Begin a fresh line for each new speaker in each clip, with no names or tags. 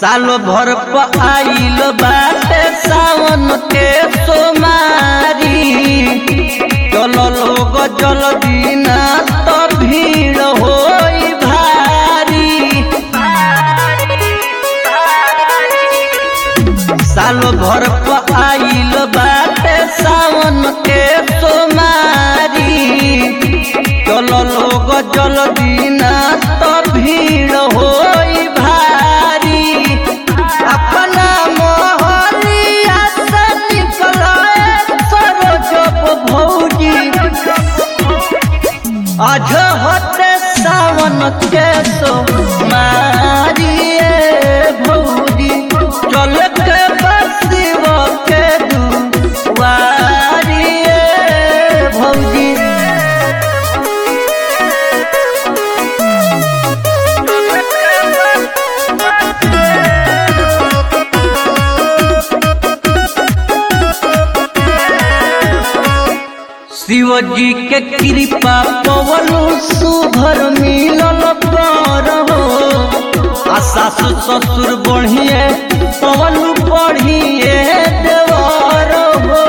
साल भर प आइल बाटे सावन के सोमारी चल लोग जल बिना तो भीड़ होई भारी साल भर प आइल बाटे सावन के सोमारी चल लोग जल बिना तो भीड़ होई भारी अपना मोहलिया से निकले सरोजब भौजी आज होते सावन के सो मारिए भौजी चल के बसिव के दुआरिए भौजी शिवजी के कृपा पवनु सुभर मिलल पर हो आ सासु ससुर बढ़िए पवनु बढ़िए देवर हो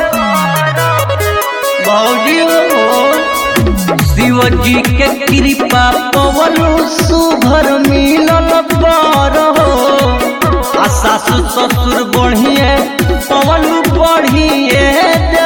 भौजी हो शिवजी के कृपा पवनु सुभर मिलल पर हो आ सासु ससुर बढ़िए पवनु बढ़िए देवर